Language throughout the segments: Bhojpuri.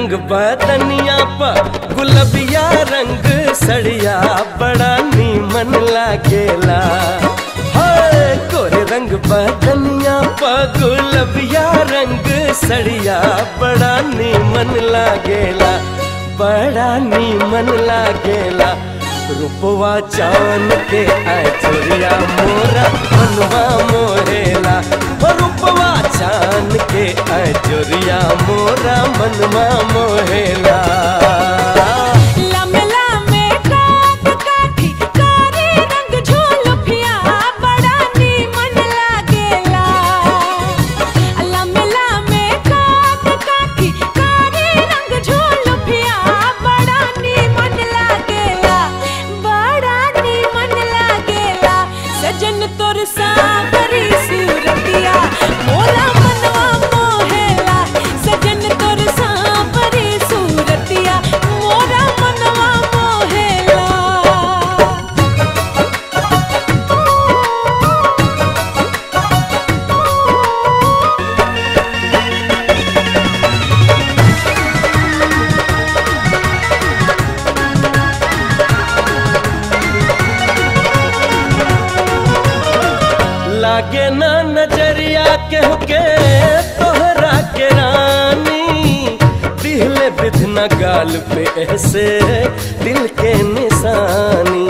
रंग बदनिया पर गुलबिया रंग सड़िया बड़ा नीमन लागेला हाय गोरे रंग बदनिया पर गुलबिया रंग सड़िया बड़ा नीमन लागेला बड़ा नीमन लागेला रूपवा चांद के आचुरिया मोरा मनवा मोहेला ओ रूपवा चांद के आचुरिया मोरा मनवा मोहेला लमे लमे काट काठी कारी रंग झोलफिया बड़ा नीमन लागेला लमे लमे काट काठी कारी रंग झोलफिया बड़ा नीमन लागेला बड़ा नीमन लागेला सजन तोर सावरी सूरतिया मोला मनवा मोहेला सजन तोर सावरी सूरतिया मोरा मनवा मोहेला लागे ना नजरिया के के तोहरा के रानी दिहले बिधना गाल पे ऐसे दिल के निशानी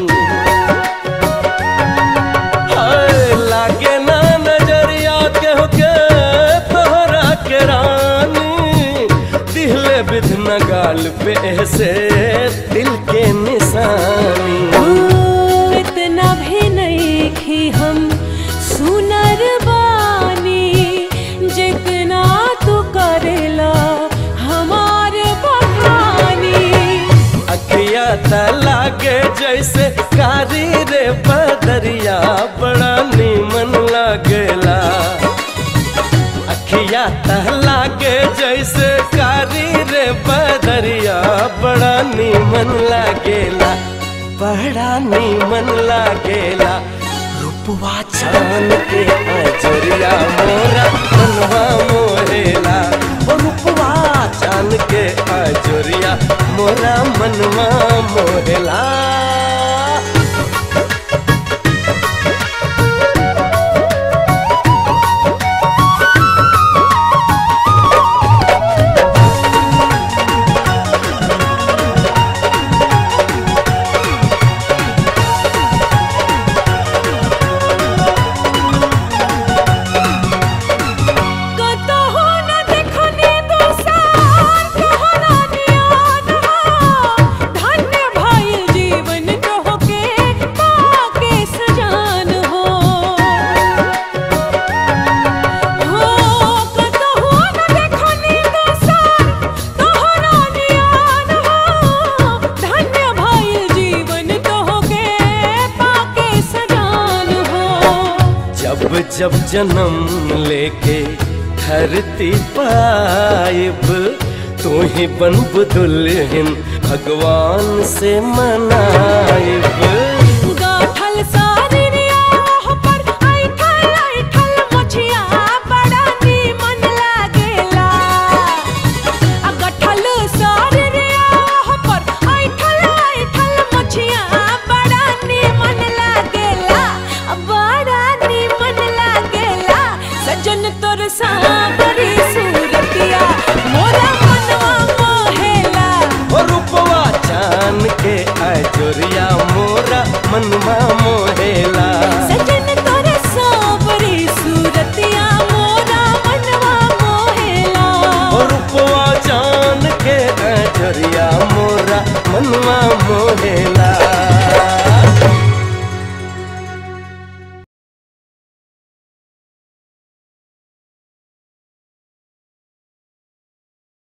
हाय लागे ना नजरिया के के तोहरा के रानी दिहले बिधना गाल पे ऐसे दिल के निशानी इतना भी नहीं कि हम सुनर बानी जितना तू करेला हमार बखानी अखिया त लागे जैसे कारी रे बदरिया बड़ा नीमन लागेला अखिया त लागे जैसे कारी रे बदरिया बड़ा नीमन लागेला बड़ा नीमन लागेला रूपवा चांद के अजरिया मोरा मनवा मोरेला ओ रूपवा चांद के अजरिया मोरा मनवा मोरेला कतहु न देखनी दोसार तोहरा नियान हो धन्य भइल जीवन तोहके पाके सजान हो हो कतहु न देखनी दोसार तोहरा नियान हो धन्य भइल जीवन तोहके पाके सजान हो जब जब जन्म लेके धरती पाइब तू ही बनब दुल्हन भगवान से मनाइब गाठल सारिया पर ऐठल ऐठल मछिया बड़ा नीमन लागेला आ गाठल सारिया पर ऐठल ऐठल मछिया बड़ा नीमन लागेला आ बड़ा नीमन लागेला सजन तोर सावरी सूरतिया मोरा मनवा मोहेला ओ रूपवा चान के अजोरिया मोरा मनवा